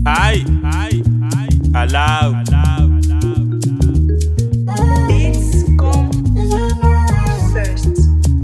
Aye, aye, allow. It's come first.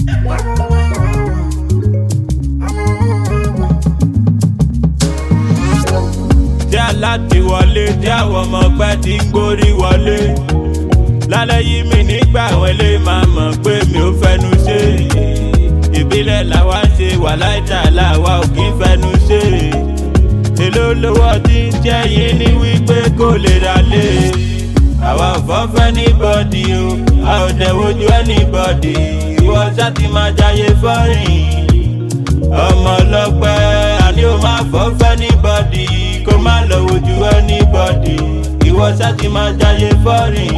tí aláti wọlé tí àwọn ọmọ pẹ́ ti ń gbórí wọlé lálẹ́ yìí mi nígbà àwọn ilé máa mọ̀ pé mi ò fẹnu ṣe ìbílẹ̀ làwa ń ṣe wà láìta làwa ò kí ń fẹnu ṣe èló lówó tí ń jẹ́ yín ní wípé kò lè ralé àwa ò fọ́fẹ́ ní bọ́dì o a ò dẹ̀ wojú ẹnìbọ̀dì ìwọ ṣá ti máa jayé fọ́rìn ọmọ ọlọpẹ àní o máa fọfẹ ní bọdì kó má lọ wojú ẹnibọdì ìwọ sáti máa jayé fọrìn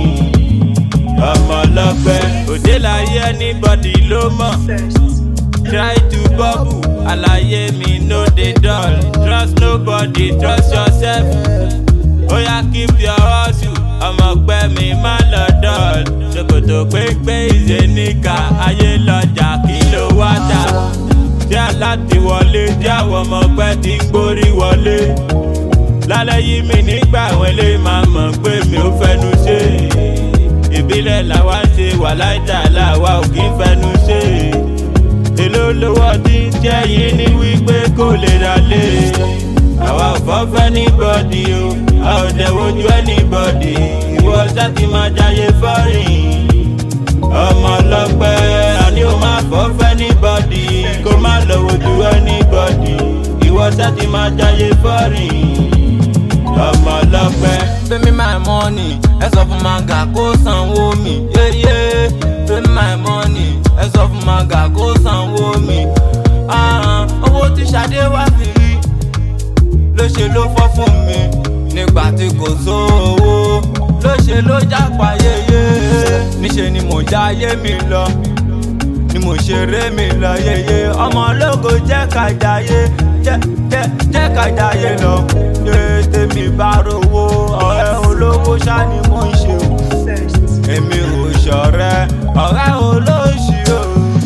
ọmọ ọlọpẹ òde láyé ẹnibọdì ló mọ First. try to bubble àlàyé mi no dey dull trust nobody trust yourself oya keep your hustle ọmọ ọgbẹ mi má lọ dull ṣòkòtò pépé ìzẹnìkà ayé lọjà kí ló wá dà tí aláti wọlé tí àwọn ọmọ ọgbẹ ti ń gbórí wọlé lálẹ́ yìí mi nígbà àwọn ilé máa mọ̀ pé mi ò fẹnu ṣe ìbílẹ̀ làwa ń ṣe wà láìta làwa ò kí ń fẹnu ṣe èló lówó tí ń jẹ́ yín ní wípé kò lè ralé àwa ò fọ́fẹ́ ní bọ́dì o a ò dẹ̀ wojú ẹnìbọ̀dì ìwọ sáti máa jayé fọ́rìn ọmọ ọlọ́pẹ́ àní o máa fọ́fẹ́ ní bọ́dì kó má lọ wojú ẹnìbọ̀dì ìwọ sáti máa jayé fọ́rìn ọmọ ọlọ́pẹ́. pay me my money ẹ sọ fún manga kó sanwó mi yéyé pay me my money ẹ sọ fún manga kó sanwó mi Ah, owó tí Ṣadé wá fi rí ló ṣe ló fọ́ fún mi nígbà tí kò sówó ló ṣe ló jápa yéyé níṣẹ́ ni mo já ayé mi lọ ni mo ṣeré mi lọ yéyé ọmọ ológo jẹ́ ká jayé jẹ́ jẹ́ jẹ́ ká jayé lọ yé tèmi bá rówó ọ̀rẹ́ olówó ṣá ni mo ń ṣe o First. èmi ò ṣọ̀rẹ́ ọ̀rẹ́ olóṣì o.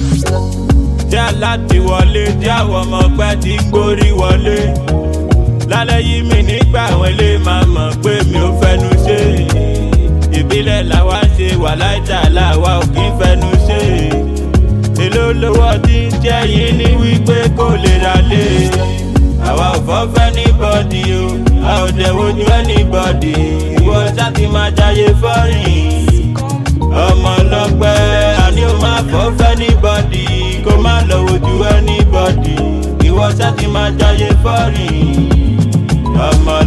tí aláti wọlé tí àwọn ọmọ ọgbẹ́ ti ń gbórí wọlé lálẹ́ yìí mi nígbà àwọn ilé máa mọ̀ pé mi ò fẹnu ṣe ìbílẹ̀ làwa ń ṣe wà láìta làwa ò kí ń fẹnu ṣe èló lówó tí ń jẹ́ yín ní wípé kò lè ralé àwa ò fọ́fẹ́ ní bọ́dì o a ò dẹ̀ wojú ẹnìbọ̀dì ìwọ sáti máa jayé fọ́rìn ọmọ ọlọpẹ àní o máa fọfẹ ní bọdì kó má lọ wojú ẹní bọdì ìwọ sáti máa jayé fọrìn ọmọ